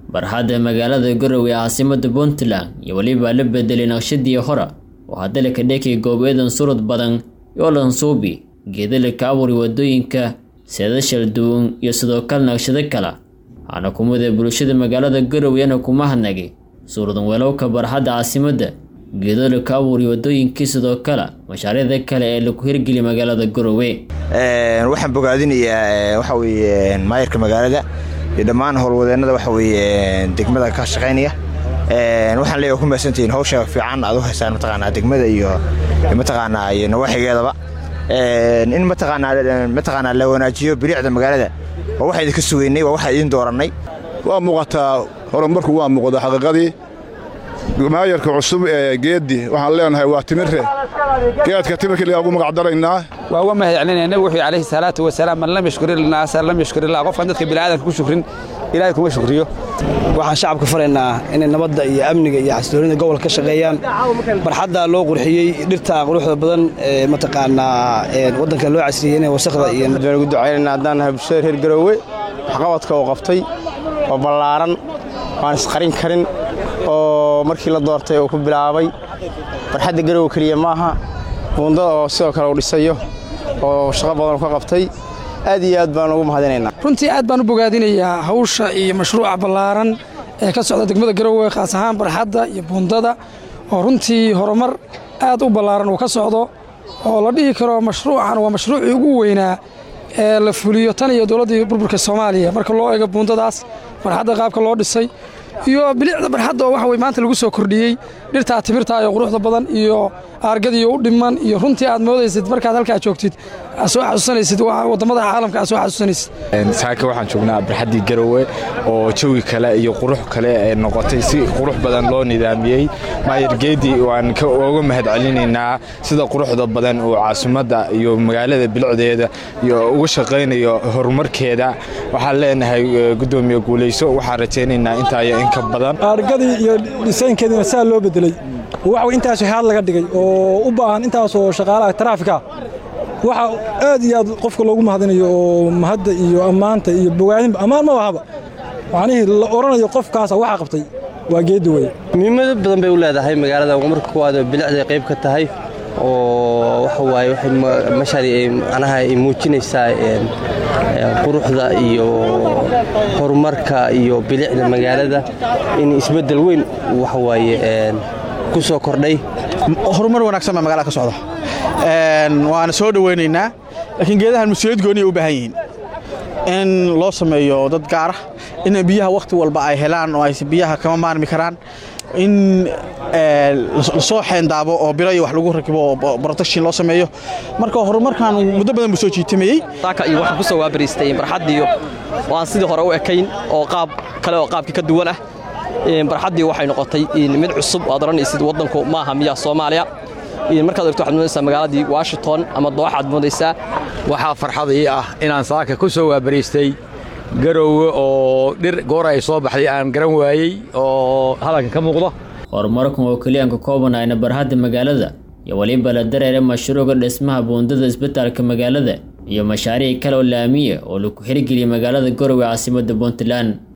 barxadda magaalada garowe ee caasimada puntland iyo weliba la bedelay naqshadii hore oo haddale ka dhekay goobeedan surud badan iyo lansuubi geedala ka abuuri wadooyinka seedashal duwan iyo sidoo kale naqshado kale waxaana kumida bulshada magaalada garoweyana kuma hadnagay suuradan weelowka barxadda caasimadda geedala ka abuuri wadooyinkii sidoo kale mashaariicda kale ee lagu hirgeliya magaalada garowe waxaan bogaadinayaa waxa weye maayarka magaalada iyo dhammaan howlwadeennada waxa weye degmada ka shaqaynaya waxaan leeyahay ku mahadsantihiin hawsha fiican aad u haysaan mataqaanaa degmada iyo mataqaanaa iyo nawaaxigeedaba in mataqaanaa mataqaanaa la wanaajiyo bilicda magaalada waa waxa idinka sugeynay waa waxa idin doorannay waa muuqataa horumarku waa muuqda xaqiiqadii maayarka cusub ee geeddi waxaan leenahay waa timirre geedka timirka ligaa ugu magacdaraynaa waa uga mahad celinaya nabigu wuxuu calayhi salaatu wasalaam man lam yashkur ilnaasa lam yashkur illah qofkan dadka bini'aadanka ku shukrin ilaahay kuma shukriyo waxaan shacabka faraynaa inay nabadda iyo amniga iyo xasiloonida gobolka ka shaqeeyaan barxadda loo qurxiyey dhirta quruxda badan ee mataqaanaa waddanka loo casriyey inay wasaqda iyo ugu ducaynayna haddaan nahay bulshada reer garoowe waxqabadka uu qabtay oo ballaaran waan isqarin karin oo markii la doortay uu ku bilaabay barxadda garowe keliya maaha buundada oo sidoo kale uu dhisayo oo shaqo badan ka qabtay aad iyo aad baan ugu mahadinaynaa runtii aad baan u bogaadinayaa hawsha iyo mashruuca ballaaran ee ka socda degmada garowe khaas ahaan barxadda iyo buundada oo runtii horumar aad u ballaaran uu ka socdo oo la dhihi karo mashruucan waa mashruucii ugu weynaa ee la fuliyo tan iyo dowladdii burburka soomaaliya marka loo eego buundadaas barxadda qaabka loo dhisay iyo bilicda barxadda oo waxa wey maanta lagu soo kordhiyey dhirtaa timirtaa iyo quruxda badan iyo aargadiyo u dhiman iyo runtii aad moodaysid markaad halkaa joogtid aad soo xasuusanaysid waddamada caalamka aad soo xasuusanaysid saaka waxaan joognaa barxaddii garowe oo jawi kale iyo qurux kale ee noqotay si qurux badan loo nidaamiyey maayar geedi waan uga mahad celinaynaa sida quruxda badan uu caasimadda iyo magaalada bilicdeeda iyo uga shaqaynayo horumarkeeda waxaan leenahay gudoomiye guulayso waxaan rajaynaynaa intaa iyo inka badan aargadii iyo dhisaynkeediina saa loo bedelay waxa intaasoo haad laga dhigay oo u baahan intaasoo shaqaalaha taraafika waxa aad iyo aad qofka loogu mahadinayo oo mahadda iyo ammaanta iyo bogaadinba ammaan ma bahaba macnihii la odhanayo qofkaasa waxaa qabtay waa geeddi weye muhiimado badan bay u leedahay magaalada marka kuwaad bilicday qayb ka tahay oo waxa waaye waxay mashari macnaha ay muujinaysaa quruxda iyo horumarka iyo bilicda magaalada in isbeddel weyn waxa waaye ku soo kordhay horumar wanaagsan baa magaalada ka socda waana soo dhowaynaynaa laakiin geedahan mas-uuliyad gooniya u baahan yihiin in loo sameeyo dad gaara in biyaha wakhti walba ay helaan oo ay biyaha kama maarmi karaan in lasoo xeendaabo oo biro iyo wax lagu rakibo oo protection loo sameeyo marka horumarkan muddo badan buu soo jiitamayey saaka iyo waxaan ku soo waabariistay barxaddiiyo oo aan sidii hore u ekayn oo qaab kale oo qaabkii ka duwan ah barxaddii waxay noqotay mid cusub aad odhanaysid waddanku maaha miyaa soomaaliya markaad ogto waxaad moodaysaa magaaladii washington ama dooxaad moodaysaa waxaa farxad ii ah inaan saaka ku soo waabariistay garowe oo dhir goor ay soo baxday aan garan waayey oo halanka ka muuqdo horumarkan oo keliyaanka koobanayna barxadda magaalada iyo weliba la dareera mashruuca dhismaha buundada isbitaalka magaalada iyo mashaariic kale oo laamiya oo lagu hirgeliyay magaalada garowe caasimadda puntland